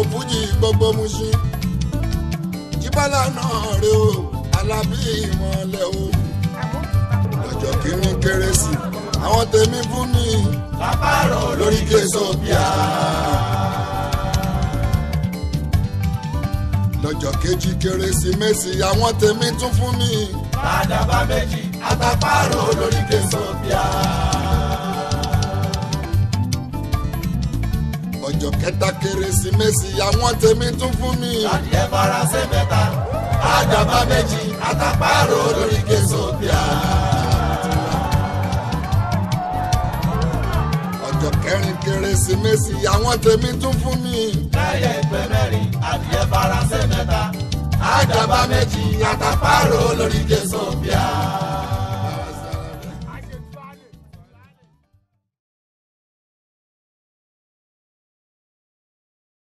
fújì gbogbo Mushin jíbọ́lá náà rè o alábí ìmọ̀lẹ̀ o lọ́jọ́ kìíní kérésì àwọn tèmi fún mi lápárò lórí késòbíà. lọ́jọ́ kejì kérésìmesì àwọn tèmi tún fún mi àdàbà méjì àtàpárò lórí késòbíà. ọjọ́ kẹta kérésìmesì àwọn tèmi tún fún mi adìẹ faransé mẹ́ta àdàbà méjì àtàpárò lórí késòbíà. ọjọ́ kẹrin kérésìmesì àwọn tèmi tún fún mi lẹ́yìn ìpè mẹ́rin adìẹ faransé mẹ́ta àdàbà méjì àtàpárò lórí késòbíà.